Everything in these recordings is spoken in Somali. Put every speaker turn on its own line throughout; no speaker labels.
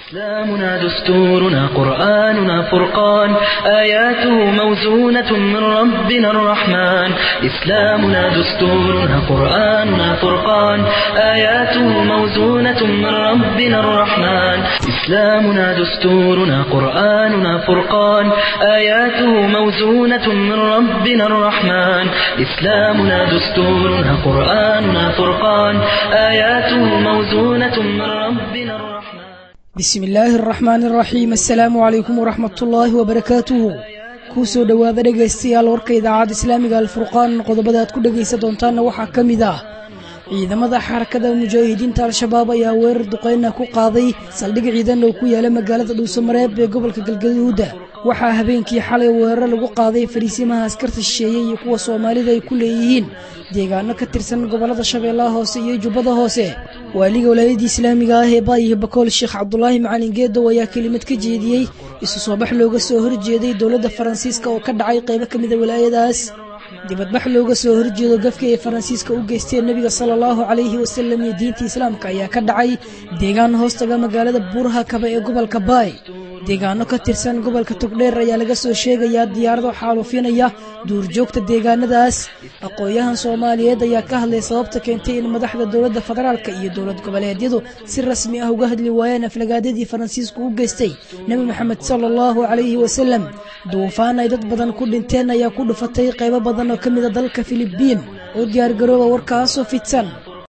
إسلامنا دستورنا قرآننا فرقان آياته موزونة من ربنا الرحمن إسلامنا دستورنا قرآننا فرقان آياته موزونة من ربنا الرحمن إسلامنا دستورنا قرآننا فرقان آياته موزونة من ربنا الرحمن إسلامنا دستورنا قرآننا فرقان آياته موزونة من ربنا الرحمن
bismi illaahi araxmaani araxiim assalaamu calaykum waraxmatullaahi wabarakaatuhu kuu soo dhowaada dhegaystayaal warka idaacadda islaamiga alfurqaan qodobada aad ku dhegaysan doontaanna waxaa ka mid ah ciidamada xarakada mujaahidiinta al-shabaab ayaa weerar duqeyna ku qaaday saldhig ciidan oo ku yaala magaalada dhuusamareeb ee gobolka galgaduuda waxaa habeenkii xalay weerar lagu qaaday fariisimaha askarta shisheeye iyo kuwa soomaalida ay ku leeyihiin deegaano ka tirsan gobollada shabeellaha hoose iyo jubbada hoose waaliga walaayadii islaamiga ah ee baayihi bakool sheekh cabdulaahi macalin geedow ayaa kelimad ka jeediyey isu soo bax looga soo horjeeday dowladda faransiiska oo ka dhacay qaybo ka mida walaayadaas dibadbax looga soo horjeedo gafka ay faransiiska u geysteen nebiga sala allahu calayhi wasalam iyo diinta islaamka ayaa ka dhacay deegaan hoostaga magaalada buuraha kaba ee gobolka baay deegaano ka tirsan gobolka togdheer ayaa laga soo sheegayaa diyaarado xaalufinaya duurjoogta deegaanadaas aqoon-yahan soomaaliyeed ayaa ka hadlay sababta keentay in madaxda dowladda federaalka iyo dowlad goboleedyadu si rasmi ah uga hadli waayeen aflagaadadii faransiisku u geystay nebi maxamed sala allahu calayhi wasalam duufaan ay dad badan ku dhinteen ayaa ku dhufatay qaybo badan oo ka mida dalka filibiin oo diyaargarooba warkaasoo fidsan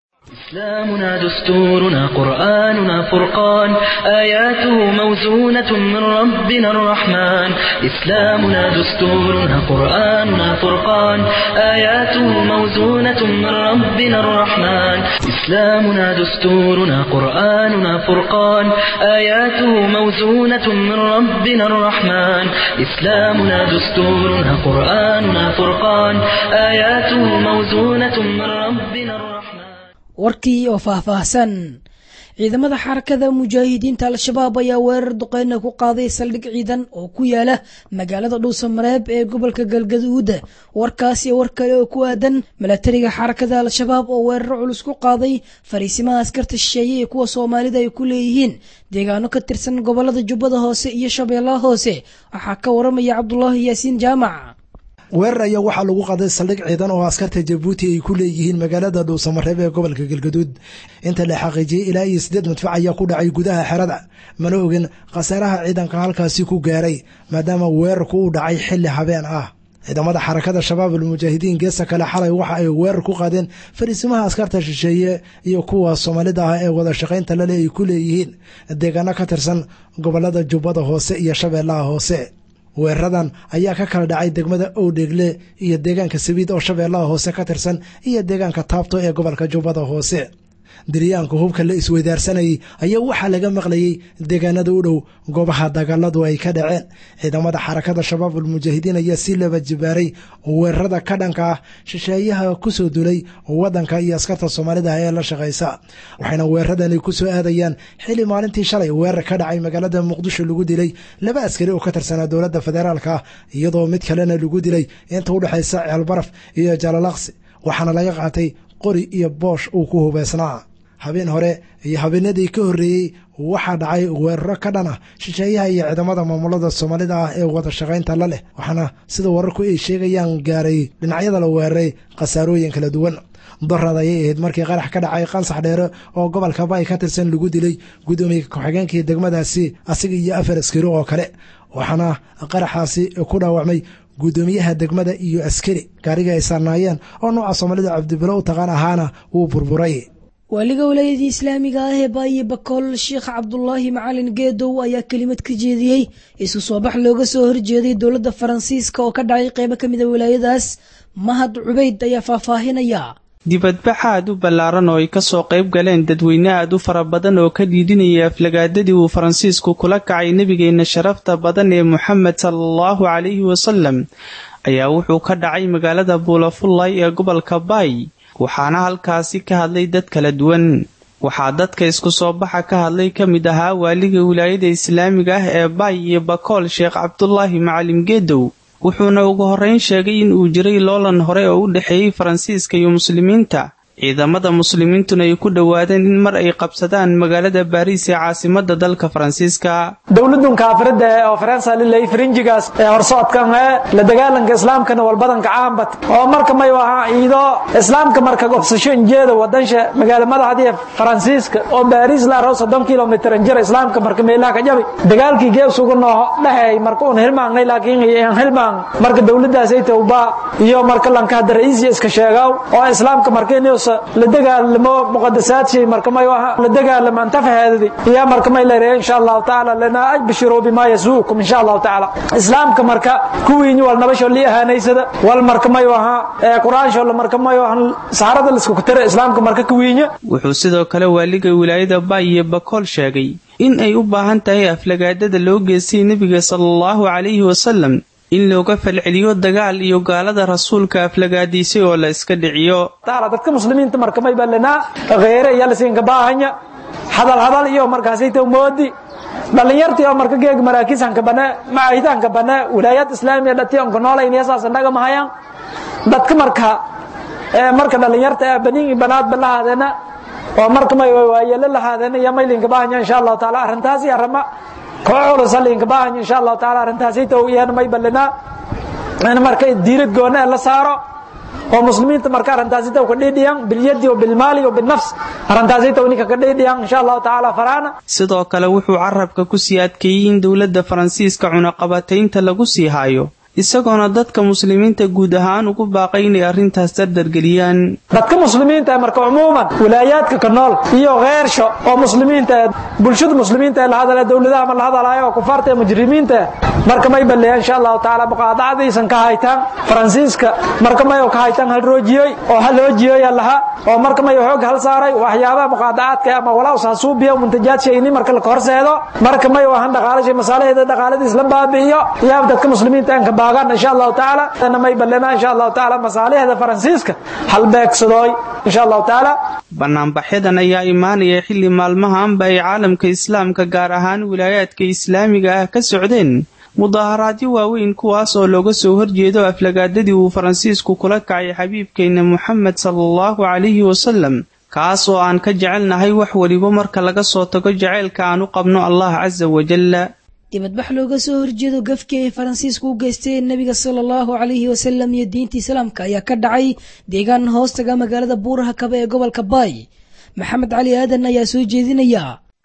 إسلامنا دستورنا قرآننا فرقان آياته موزونة من ربنا الرحمن إسلامنا دستورنا قرآننا فرقان آياته موزونة من ربنا الرحمن إسلامنا دستورنا قرآننا فرقان آياته موزونة من ربنا الرحمن إسلامنا دستورنا قرآننا فرقان آياته موزونة من ربنا الرحمن
warkii oo faahfaahsan ciidamada xarakada mujaahidiinta al-shabaab ayaa weerar duqeyna ku qaaday saldhig ciidan oo ku yaala magaalada dhuusamareeb ee gobolka galgaduuda warkaas iyo war kale oo ku aadan milatariga xarakada al-shabaab oo weeraro culus ku qaaday fariisimaha askarta shisheeye ee kuwa soomaalida ay ku leeyihiin deegaano ka tirsan gobolada jubbada hoose iyo shabeellaha hoose waxaa ka waramaya cabdulaahi yaasiin jaamac
weerar ayaa waxaa lagu qaaday saldhig ciidan oo askarta jabuuti ay ku leeyihiin magaalada dhuusamareeb ee gobolka galgaduud inta la xaqiijiyey ilaa iyo siddeed madfac ayaa ku dhacay gudaha xerada mana ogin khasaaraha ciidanka halkaasi ku gaaray maadaama weerarku uu dhacay xilli habeen ah ciidamada xarakada shabaab almujaahidiin geesta kale xalay waxa ay weerar ku qaadeen fariisimaha askarta shisheeye iyo kuwa soomaalida ah ee wada shaqaynta lale ay ku leeyihiin deegaano ka tirsan gobolada jubbada hoose iyo shabeellaha hoose weeraradan ayaa ka kala dhacay degmada owdheegle iyo deegaanka sabiid oo shabeellaha hoose ka tirsan iyo deegaanka taabto ee gobolka jubbada hoose diryaanka hubka la isweydaarsanayay ayaa waxaa laga maqlayey deegaanada u dhow goobaha dagaaladu ay ka dhaceen ciidamada xarakada shabaab almujaahidiin ayaa si laba jibaaray weerarada ka dhanka ah shisheeyaha kusoo dulay wadanka iyo askarta soomaalida ee la shaqaysa waxayna weeraradani kusoo aadayaan xili maalintii shalay weerar ka dhacay magaalada muqdisho lagu dilay laba askari oo ka tirsanaa dowladda federaalka iyadoo mid kalena lagu dilay inta udhexaysa ceelbaraf iyo jalalaqsi waxaana laga qaatay qori iyo boosh uu ku hubeysnaa habeen hore iyo habeenadii ka horreeyey waxaa dhacay weeraro ka dhan ah shisheeyaha iyo ciidamada maamulada soomaalida ah ee wada shaqaynta la leh waxaana sida wararku ay sheegayaan gaaray dhinacyada la weeraray khasaarooyin kala duwan darad ayay ahayd markii qarax ka dhacay qansax dheere oo gobolka baay ka tirsan lagu dilay gudoomiye ku-xigeenkii degmadaasi asiga iyo afar askari oo kale waxaana qaraxaasi ku dhaawacmay guddoomiyaha degmada iyo askari gaariga ay saarnaayeen oo nooca soomaalida cabdibilo u taqaan ahaana wuu burburay
waaliga walaayadii islaamiga ah ee baayi bakool sheekh cabdulaahi macalin geedow ayaa kelimad ka jeediyey isu soo bax looga soo horjeeday dowladda faransiiska oo ka dhacay qaybo ka mida walaayadaas mahad cubayd ayaa faahfaahinaya
dibadbax aad u ballaaran oo ay kasoo qayb galeen dadweyne aad u fara badan oo ka dhiidhinaya aflagaadadii uu faransiisku kula kacay nebigeenna sharafta badan ee moxamed sala allahu calayhi wasalam ayaa wuxuu ka dhacay magaalada buulafullay ee gobolka baay waxaana halkaasi ka hadlay dad kala duwan waxaa dadka isku soo baxa ka hadlay ka mid ahaa waaliga wilaayada islaamiga ah ee baay iyo bakool sheekh cabdulaahi macalim geedow wuxuuna ugu horreyn sheegay in uu jiray loolan hore oo u dhexeeyey faransiiska iyo muslimiinta ciidamada muslimiintuna ay ku dhowaadeen in mar ay qabsadaan magaalada baariis ee caasimada dalka faransiiska
dowladun kaafirada ee oo faransa lilay frinjigaas ee horsocodkan ee la dagaalanka islaamkana walbadanka caambad oo marka may ahaa ciido islaamka marka gobsasho injeeda wadansha magaala madaxdii faransiiska oo baariis la roo soddon kilomitir injira islaamka marka meelaha ka jabi dagaalkii gees ugu noo dhahay marka uun hilmaangnay laakiin aan hilmaan marka dowladaas ay tawba iyo marka lanka hadda ra'iis iska sheegaw oo islaamka marka inuu la dagaalamo muqaddasaadkii marka may aha la dagaalamo antafaheedii iyo marka may leeyahay insha Allah taala lana ajbishiru bima yasuukum insha Allah taala islaamka marka kuwiin wal nabasho li ahaaneysada wal marka may aha ee quraan sho marka may aha saarada la isku kutare islaamka marka kuwiin
wuxuu sidoo kale waaliga wilaayada Bay iyo Bakool sheegay in ay u baahan tahay aflagaadada loo geystay nabiga sallallahu calayhi wasallam in looga falceliyo dagaal iyo gaalada rasuulka aflagaadiisay oo la iska dhiciyo
taala dadka muslimiinta marka may balana qeere iyo lasinka baahanya hadal hadal iyo markaasay taw moodi dhalinyartii oo marka geeg maraakiisanka bane macaahidaanka bane wilaayad islaamiya dhati onka noolayniya saas naga mahayaan dadka marka marka dhalinyarta ee baniin banaad balahaadena oo marka may waayele lahaadena iyo maylinka baahanya insha allahu taala arrintaasi arama koo culus halinka baahanya insha allahu taala arrintaasi taw iyana may balana in marka diirad goona la saaro oo muslimiinta marka arrintaasi taw ka dhidhiyan bilyadi wa bilmaali wa binafs arrintaasi taw ninka ka dhidhiyan insha allahu taala faraana
sidoo kale wuxuu carabka ku sii adkeeyey in dowladda faransiiska cunaqabataynta lagu sii haayo isagoona dadka muslimiinta guud ahaan ugu baaqay inay arrintaas dardargeliyaan
dadka muslimiinta marka umuuman wilaayaadka ka nool iyo kheersho oo muslimiinta bulshada muslimiinta la hadala dowladaha ma la hadalayo oo kufaarta mujrimiinta marka may baleeya insha allahu taala muqaadacadiisan ka haytaan faransiiska marka may ka haytaan hal roojiyey oo hal hoojiyey laha oo marka may xoog hal saaray waxyaabaha muqaadacaadka ama walaa usaasuubiya muntajaad shayni marka la horseedo marka may wahan dhaqaalashay masaalaheeda dhaqaaladiis la baabi'iyo yaa dadka muslimiinta aan ka baagan insha allahu taala ana may balema insha allahu taala masaalaheeda faransiiska hal beegsadooy insha allahu taala
banaanbaxyadan ayaa imaanaya xilli maalmahanba ay caalamka islaamka gaar ahaan wilaayaadka islaamiga ah ka socdeen mudaharaadyo waaweyn kuwaas oo looga soo horjeedo aflagaadadii uu faransiisku kula kacay xabiibkeenna moxamed salaallahu calayhi wasalam kaas oo aan ka jecelnahay wax weliba marka laga soo tago jaceylka aan u qabno allah casa wajalla
dibadbax looga soo horjeedo gafkii ay faransiisku u geysteen nebiga sala allahu calayhi wasalam iyo diinta islaamka ayaa ka dhacay deegaan hoostaga magaalada buuraha kaba ee gobolka baay maxamed cali aadan ayaa soo jeedinaya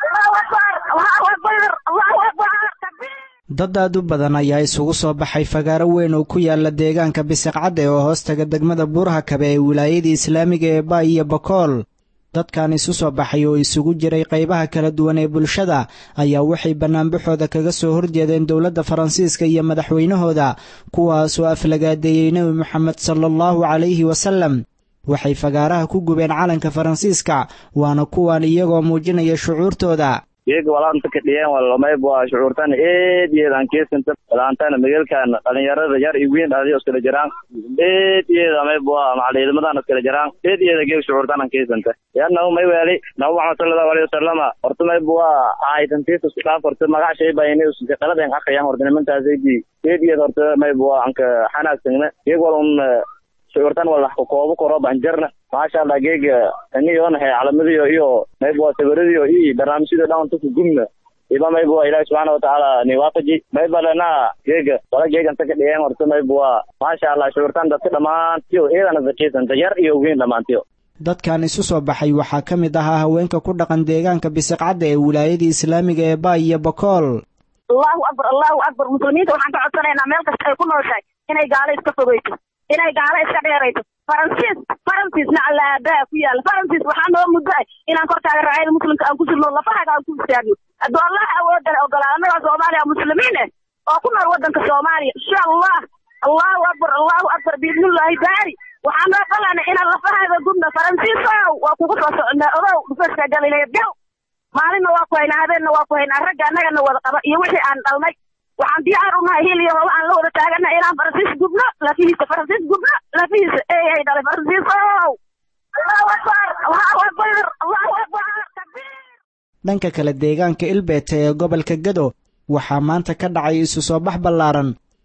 dad aad u badan ayaa isugu soo baxay fagaaro weyn oo ku yaala deegaanka bisiqcadde oo hoostaga degmada buuraha kabe ee wilaayadii islaamiga ee baay iyo bakool dadkan isu soo baxay oo isugu jiray qaybaha kala duwan ee bulshada ayaa waxay bannaanbaxooda kaga soo horjeedeen dowladda faransiiska iyo madaxweynahooda kuwaasoo aflagaadeeyey nebi moxamed sala allahu calayhi wasallam waxay fagaaraha ku gubeen calanka faransiiska waana kuwan iyagoo muujinaya shucuurtooda
iyaga walaanta ka dhiyeen walamayb waa shucuurtan eed iyeedan keesanta walaantana magalkan dhalinyarada yar iyo weyn dhaliyo iskala jiraan eed iyeeda mayb waa macal ciidamadan iskala jiraan eed iyeeda geeg shucuurtanan keesanta yannahu may weeli nabi maxamed sallallahu alayhi wasalama horta mayb waa ahaytantiisa isku dhaaf horta magac shay baa inay qaladen aqayaan horta nimantaasaydi eed iyeed horta mayb waa anka xanaagsanna iyag walun shucuurtan wala ku koobo koro banjarna maasha allah geega aniyoona hay calamadiyo iyo mayb waa sawiradiyo iyo barnaamijyada dhan tuku gumna iba mayb waa ilaahi subxaana watacaala ni waafaji mayba lena geega wala geeganta ka dhigeen horta mayb waa maasha allah shucuurtan dadka dhammaantiyo eedana zakiisanta yar iyo weyn dhammaantiyo
dadkan isu soo baxay waxaa ka mid ahaa haweenka ku dhaqan deegaanka bisiqcadda ee wilaayadii islaamiga ee baay iyo bakool
allahu akbar allahu akbar muslimiinta waxaan ka codsanaynaa meel kasta ay ku nooshahay inay gaalo iska fogeyso inay gaalo iska dheerayso faransiis faransiisna allaabaa ku yaala faransiis waxaa noo muddo ah inaan korkaaga raacayda muslimka aan ku sirno lafahaga aan ku istaagno hadduu allah awoodale ogolaa annagaa soomaaliya muslimiin eh oo ku nool waddanka soomaaliya insha allah allahu akbar allahu akbar biidnillahi baari waxaa noo qalana inaan lafahaga gudno faransiisow waa kugu soo socnaa ogow dhufaska galileed gal maalinna waa ku haynaa habeenna waa ku haynaa ragga annagana wada qaba iyo wixii aan dhalnay waxaan diyaar unahay hil iyo hoba aan la wada taagana inaan faransiis gubno lafihiisa faransiis gubno lafihiisa eeyahay dhalay faransiisow allahu akbar allahu akbar allahu akbar takbiir
dhanka kale deegaanka ilbeete ee gobolka gado waxaa maanta ka dhacay isu soo bax ballaaran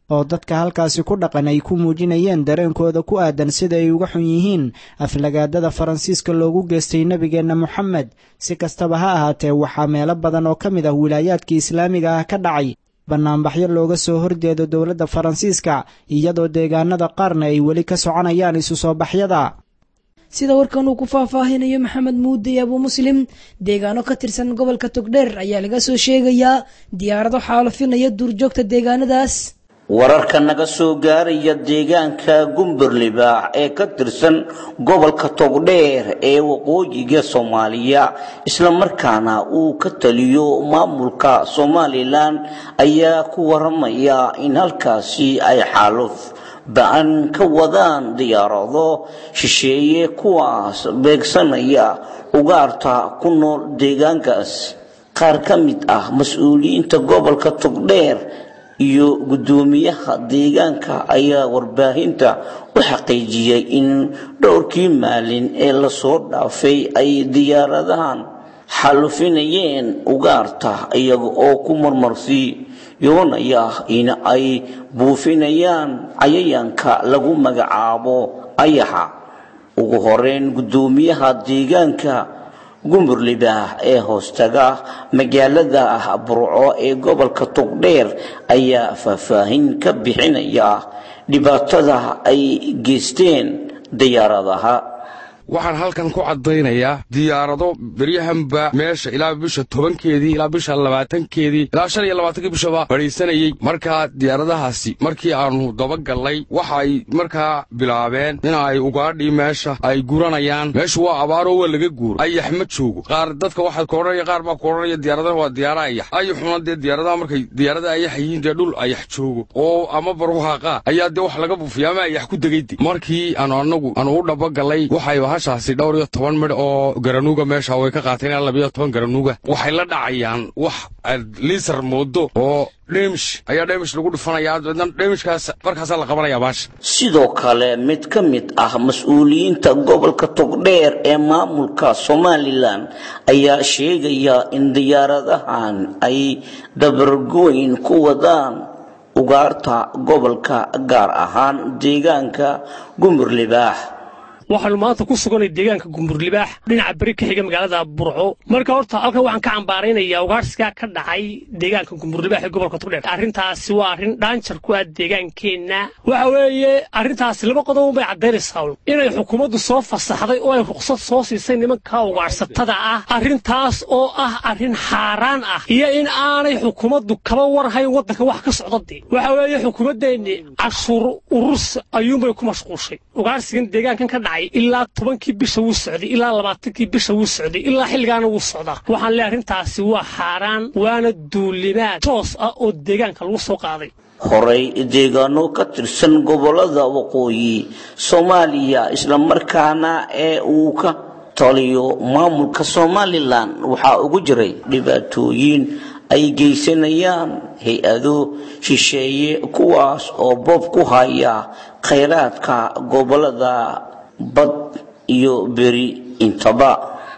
oo dadka halkaasi ku dhaqan ay ku muujinayeen dareenkooda ku aadan sida ay uga xun yihiin aflagaadada faransiiska loogu geystay nebigeenna moxamed si kastaba ha ahaatee waxaa meelo badan oo ka mid ah wilaayaadka islaamiga ah ka dhacay bannaanbaxyo looga soo horjeedo dowladda faransiiska iyadoo deegaanada qaarna ay weli ka soconayaan isu soo baxyada
sida warkan uu ku faahfaahinayo maxamed muude abuu muslim deegaano ka tirsan gobolka togdheer ayaa laga soo sheegayaa diyaarado xaalafinaya duurjoogta deegaanadaas
wararka naga soo gaaraya deegaanka gumburlibaax ee ka tirsan gobolka togdheer ee waqooyiga soomaaliya islamarkaana uu ka taliyo maamulka somalilan ayaa ku waramaya in halkaasi ay xaaluf ba-an ka wadaan diyaarado shisheeye kuwaas beegsanaya ugaarta ku nool deegaankaas qaar ka mid ah mas-uuliyiinta gobolka togdheer iyo guddoomiyaha deegaanka ayaa warbaahinta u xaqiijiyey in dhowrkii maalin ee lasoo dhaafay ay diyaaradahan xalufinayeen ugaarta iyaga oo ku marmarsi yoonaya in ay buufinayaan cayayaanka lagu magacaabo ayaxa ugu horeyn guddoomiyaha deegaanka gumburlibaax ee hoostaga magaalada burco ee gobolka togdheer ayaa faahfaahin ka bixinaya dhibaatada ay geysteen diyaaradaha
waxaan halkan ku caddaynayaa diyaarado beryahanba meesha ilaa bisha tobankeedii ilaa bisha labaatankeedii ilaa shan iyo labaatankii bishaba fadhiisanayey markaa diyaaradahaasi markii aannu dabagallay waxay markaa bilaabeen in ay ugaadhii meesha ay guranayaan meeshu waa abaaroo waa laga guuro ayax ma joogo qaar dadka waxaad ka odhanaya qaar baa ku odhanaya diyaaradaha waa diyaara ayax ayaxuna dee diyaaradaha markay diyaarada ayax yihiin dee dhul ayax joogo oo ama barwaaqaa ayaa dee wax laga buufiya ama ayax ku degayde markii aanu anagu aanu u dhabagallay waxay shaasi dhowr iyo toban midh oo garanuuga meesha way ka qaateen ilaa labiyo toban garanuuga waxay la dhacayaan wax liisar moodo oo dheemish ayaa dheemish lagu dhufanayaa dabeedna dheemishkaas markaasaa la qabanayaa baasha
sidoo kale mid ka mid ah mas-uuliyiinta gobolka togdheer ee maamulka somalilan ayaa sheegaya in diyaaradahan ay dabargooyin ku wadaan ugaarta gobolka gaar ahaan deegaanka gumburlibaax
waxaanu maanta ku suganay deegaanka gumburlibaax dhinaca beri ka xiga magaalada burco marka horta halkan waxaan ka cambaaraynayaa ugaarsigaa ka dhacay deegaanka gumburlibaax ee gobolka togdheer arrintaasi waa arrin dhaanjar ku ah deegaankeenna waxa weeye arrintaasi laba qodob bay caddaynaysaa inay xukuumaddu soo fasaxday oo ay ruqsad soo siisay nimanka ugaarsatada ah arrintaas oo ah arrin xaaraan ah iyo in aanay xukuumaddu kaba warhayn waddanka wax ka socdadee waxa weeye xukuumaddeenni cashuur ururs ayuunbay ku mashquushay ugaarsigan deegaankan ka dhacay ilaa tobankii bisha wuu socday ilaa labaatankii bisha wuu socday ilaa xilligaana wuu socdaa waxaan leeyahay arrintaasi waa xaaraan waana duulimaad toos ah oo deegaanka lagu soo qaaday
horey deegaano ka tirsan gobolada waqooyi soomaaliya islamarkaana ee uu ka taliyo maamulka somalilan waxaa ugu jiray dhibaatooyin ay geysanayaan hay-ado shisheeye kuwaas oo boob ku haya khayraadka gobolada bad iyo beri intaba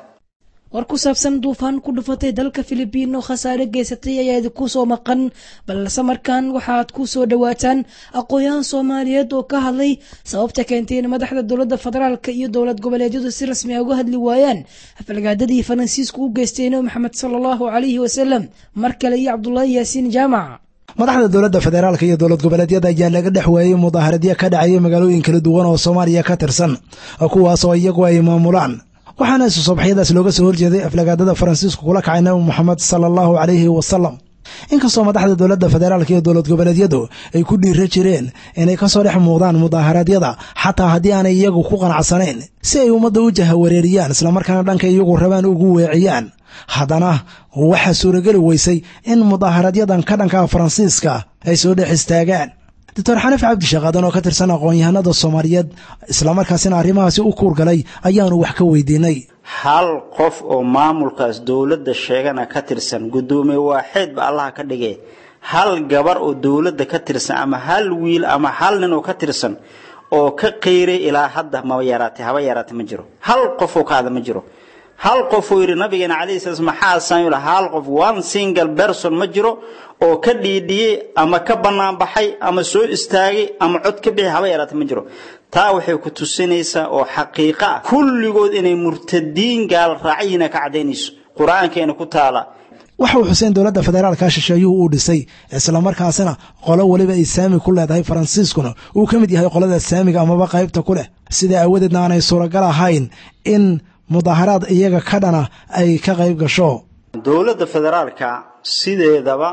war ku saabsan duufaan ku dhufatay dalka filibiin oo khasaare geysatay ayaa idinku soo maqan balse markan waxaad ku soo dhowaataan aqoon-yahan soomaaliyeed oo ka hadlay sababta keentay in madaxda dowladda federaalka iyo dowlad goboleedyadu si rasmi a uga hadli waayaan afalgaadadii faransiisku u geystay nebi maxamed sala allahu calayhi wasalam mar kale iyo cabdulaahi yaasiin jaamac
madaxda dowladda federaalka iyo dowlad goboleedyada ayaa laga dhex waayey mudaaharadyo ka dhacaya magaalooyin kala duwan oo soomaaliya ka tirsan kuwaas oo iyagu ay maamulaan waxaana isu soobaxyadaas looga soo horjeeday aflagaadada faransiisku kula kacay nabi moxamed sala allahu calayhi wasalam inkastoo madaxda dowladda federaalka iyo dowlad goboleedyadu ay ku dhiira jireen inay kasoo dhex muuqdaan mudaaharadyada xataa haddii aanay iyagu ku qanacsanayn si ay ummadda u jahawareeriyaan islamarkaana dhanka iyagu rabaan ugu weeciyaan haddana waxaa suurageli weysay in mudaaharadyadan ka dhanka faransiiska ay soo dhex istaagaan doctor xaniif cabdishaqaadan oo ka tirsan aqoon-yahanada soomaaliyeed islamarkaasina arrimahaasi u kuurgalay ayaanu wax ka weydiinay
hal qof oo maamulkaas dowladda sheegana ka tirsan guddoomiye waaxeed ba allaha ka dhigee hal gabar oo dowladda ka tirsan ama hal wiil ama hal nin oo ka tirsan oo ka qeyray ilaa hadda ma yaraatay haba yaraatay ma jiro hal qof oo kaada ma jiro hal qof uu yidhi nabigeena calayhi salaam maxaa saamil hal qof one single person ma jiro oo ka dhiidhiyey ama ka bannaan baxay ama soo istaagay ama cod ka bixi haba yaraata ma jiro taa waxay ku tusinaysaa oo xaqiiqo ah kulligood inay murtadiin gaal raacyihiina ka caddaynayso qur-aankeena ku taala
waxa uu xuseen dowladda federaalka shisheeyuhu uu dhisay islamarkaasina qolo weliba ay saami ku leedahay faransiiskuna uu ka mid yahay qolada saamiga amaba qaybta ku leh sidaa aawadeedna aanay suuragal ahayn in mudaaharaad iyaga ka dhana ay ka qayb gasho
dowladda federaalka sideedaba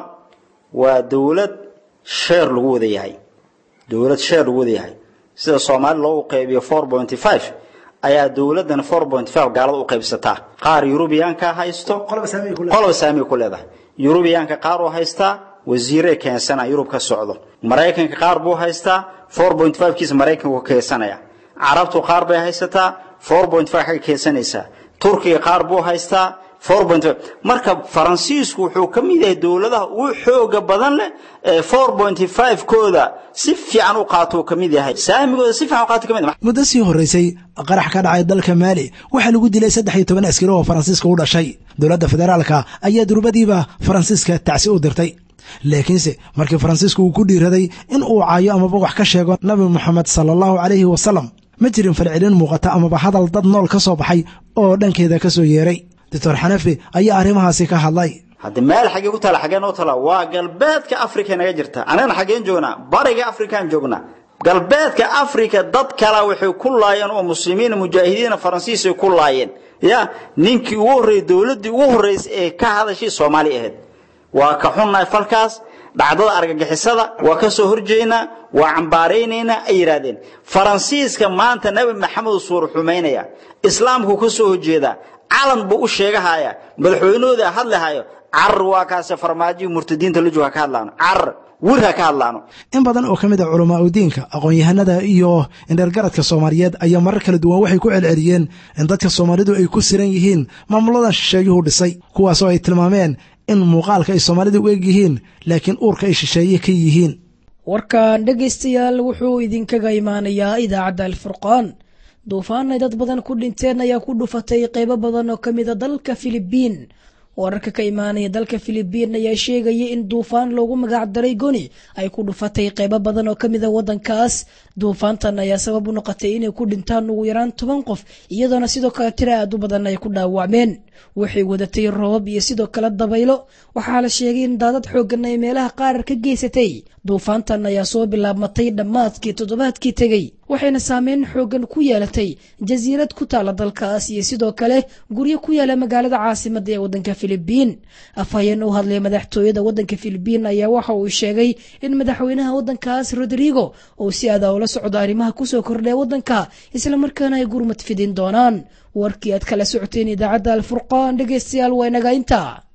waa dowlad sheer lagu wada yahay dowlad sheer lagu wada yahay sida soomaali loogu qaybiyo four pointy five ayaa dowladdan four point five gaalada u qaybsataa qaar yurubiyaanka haysto qoloba saamiga ku leedahay yurubiyaanka qaar uu haystaa wasiire keensana yurub ka socdo maraykanka qaar buu haystaa four point five kiisa maraykanku keensanaya carabtu qaar bay haysataa four point five xagga keensanaysaa turkiga qaar buu haystaa four point five marka faransiisku wuxuu ka mid yahay dowladaha ugu xooga badan leh ee four point five kooda si fiican u qaato uu ka mid yahay saamigooda si fiican u qaato ka mid yahay
muddo sii horreysay qarax ka dhacay dalka maali waxaa lagu dilay saddex iyo toban askari oo faransiiska u dhashay dowladda federaalka ayaa durbadiiba faransiiska tacsi u dirtay laakiinse markii faransiisku uu ku dhiiraday in uu caayo amaba wax ka sheego nabi moxamed sala allahu calayhi wasalam ma jirin falcelin muuqata amaba hadal dad nool ka soo baxay oo dhankeeda ka soo yeeray doctor xanafi ayaa arrimahaasi ka hadlay
hadda meel xaggee ku taala xaggee noo taala waa galbeedka africa naga jirta anagana xaggeen joognaa bariga afrikaan joognaa galbeedka africa dad kala waxay ku laayeen oo muslimiina mujaahidiina faransiis ay ku laayeen ya ninkii ugu horreeyey dowladdii ugu horreysay ee ka hadashay soomaali ahayd waa ka xunnahay falkaas dhacdada argagixisada waa ka soo horjeednaa waa cambaaraynaynaa ay yidhaahdeen faransiiska maanta nebi maxamed suur xumaynaya islaamku ka soo horjeedaa calan buu u sheegahaya madaxweynahooda hadlahayo carar waa kaase farmaajihi murtadiinta la jooga ka hadlaano carar wir ha ka hadlaano
in badan oo ka mid a culamaa udiinka aqoon-yahanada iyo indhergaradka soomaaliyeed ayaa marar kala duwan waxay ku celceliyeen in dadka soomaalidu ay ku siran yihiin maamuladan shisheeyuhu dhisay kuwaasoo ay tilmaameen in muuqaalka ay soomaalida u eg yihiin laakiin uurka ay shisheeye ka yihiin
warkan dhegaystayaal wuxuu idinkaga imaanayaa idaacadda alfurqaan duufaan ay dad badan ku dhinteen ayaa ku dhufatay qaybo badan oo ka mida dalka filibiin wararka ka imaanaya dalka filibiin ayaa sheegaya in duufaan loogu magac daray goni ay ku dhufatay qaybo badan oo ka mida wadankaas duufaantan ayaa sabab u noqotay inay ku dhintaan ugu yaraan toban qof iyadoona sidoo kale tira aad u badan ay ku dhaawacmeen waxay wadatay roobab iyo sidoo kale dabaylo waxaa la sheegay in daadad xooggan ay meelaha qaar ka geysatay duufaantan ayaa soo bilaabmatay dhammaadkii toddobaadkii tegey waxayna saameyn xooggan ku yeelatay jasiirad ku taala dalkaas iyo sidoo kale guryo ku yaala magaalada caasimada ee wadanka filibiin afhayeen u hadlay madaxtooyada wadanka filibiin ayaa waxa uu sheegay in madaxweynaha wadankaas rodrigo uu si adaa ula socdo arrimaha kusoo kordhaya wadanka islamarkaana ay gurmad fidin doonaan warkii aad kala socoteen idaacadda alfurqaan dhegeystayaal waa inaga intaa